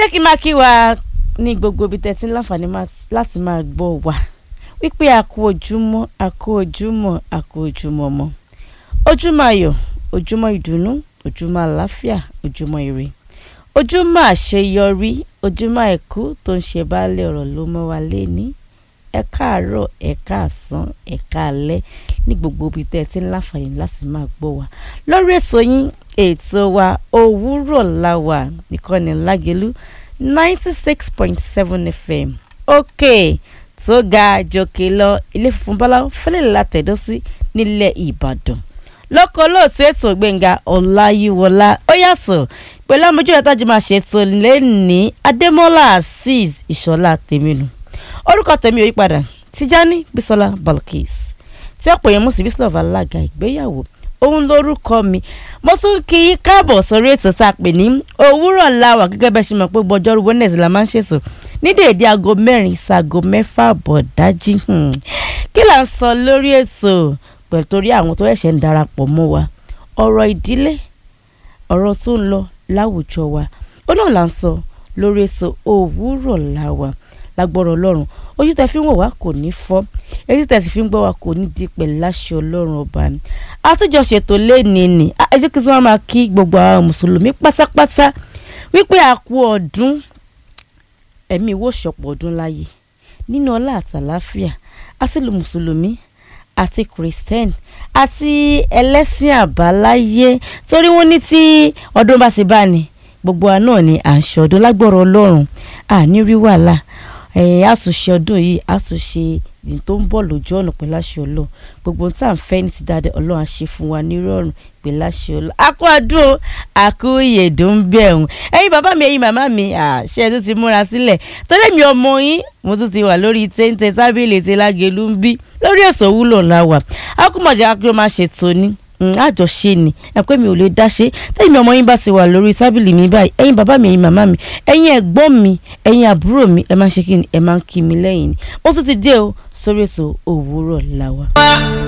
jẹ́ kí n máa kí wa ní gbogbo ibi tẹ́tí láǹfààní láti máa gbọ́ wa wípé a kú ojúmọ́ a kú ojúmọ́ a kú ojúmọ́ mọ́ ojúmọ́ ayọ̀ ojúmọ́ ìdùnnú ojúmọ́ àlàáfíà ojúmọ́ ire ojúmọ́ àṣeyọrí ojúmọ́ àìkú tó ń ṣe baálé ọ̀rọ̀ ló mọ́ wa léni ẹ káàárọ̀ ẹ káàsán ẹ káalẹ́ ní gbogbo ibi tẹ́ ẹ ti ń láǹfààní láti máa gbọ́ wa lórí èso yín ètò wa òwúrọ̀ láwà ìkànnì lágẹ̀lú ninety six point seven fm òkè tó ga jòkè lọ ilé funfun báláwo fẹ́lẹ́ látẹ̀dọ́ sí nílẹ̀ ìbàdàn lọ́kọ̀ lóòtú ètò gbẹ̀ngà ọláyíwọlá ó yàtọ̀ pẹ̀lú àmójú ìdájọ́ máa ṣètò lẹ́ni adémọ́lá azeez ìṣọ̀lá tèmínú orúkọ tèmi ò yípadà tìjání bísọ́lá balkis tí ọ̀pọ̀ yẹn mú sí bísọ́lá alága ìgbéyàwó òun lórúkọ mi mo tún kí i káàbọ̀ sórí ètò tá a pè ní òwúrọ̀ láwà gẹ́gẹ́ bẹ́ẹ̀ ṣe mọ̀ pé gbọ́jọ́rú wednesday la máa ń ṣètò ní déédéé aago mẹ́rin ṣaago mẹ́fà bọ̀ dájí kí là ń sọ lórí ètò pẹ̀lú torí àwọn tó ẹ̀ṣẹ̀ ń darapọ̀ mọ́ wa ọ̀rọ̀ ìdílé ọ̀rọ̀ tó ń lọ láwùjọ wa ó náà là ń sọ lórí ètò òwúrọ̀ láwà lágbọ́rọ̀ ọlọ́run ojú tẹ fi ń wò wá kò ní fọ́ etí tẹ sì fi ń gbọ́ wá kò ní di pẹ̀lú láṣẹ ọlọ́run ọba ni àtúnjọ ṣètò lẹ́ni ni ẹ jẹ́ kí wọ́n máa kí gbogbo àwọn mùsùlùmí pátápátá wípé a kú ọdún ẹ̀mí ìwọ ṣọ̀pọ̀ ọdún láyé nínú ọlá àtàláfíà àti lu mùsùlùmí àti christian àti ẹlẹ́sìn àbáláyé torí wọ́n ní tí ọdún bá ti bá ní gbogbo wa náà ni à ń ṣọdún lágbọ́rọ̀ ọlọ́run àní rí wàhálà ẹ̀yìn àtúnṣe ọdún yìí àtúnṣe ìdí tó ń bọ̀ lójú ọ̀nà pẹ̀lú àṣẹ ọlọ́run gbogbo tá à ń fẹ́ ní ti dáadé ọlọ́run á ṣe fún wa nírọ̀rùn pẹ̀lú àṣẹ ọlọ́run àkó àdúró àkó ìyèdùn ń bẹ̀ ẹ̀hún ẹ̀yin bàbá mi ẹ̀yin màmá mi àṣẹ tó ti múra sílẹ̀ torí mi ọmọ yín mo tún ti wà lórí téńté tábìlì tí lágẹ̀lú ń bí lórí èso wúlò láwà akúmọ̀jà akérò máa ṣètò ní àjọṣe ni ẹ pé mi ò lè dá ṣe tẹ́yìn ọmọ yín bá ti wà lórí tábìlì mi báyìí ẹ̀yin bàbá mi ẹ̀yin màmá mi ẹ̀yin ẹ̀gbọ́n mi ẹ̀yin àbúrò mi ẹ máa ń ṣe kí ni ẹ máa ń kí mi lẹ́yìn ni ó tún ti dé o sórí èso òwúrọ̀ làwà.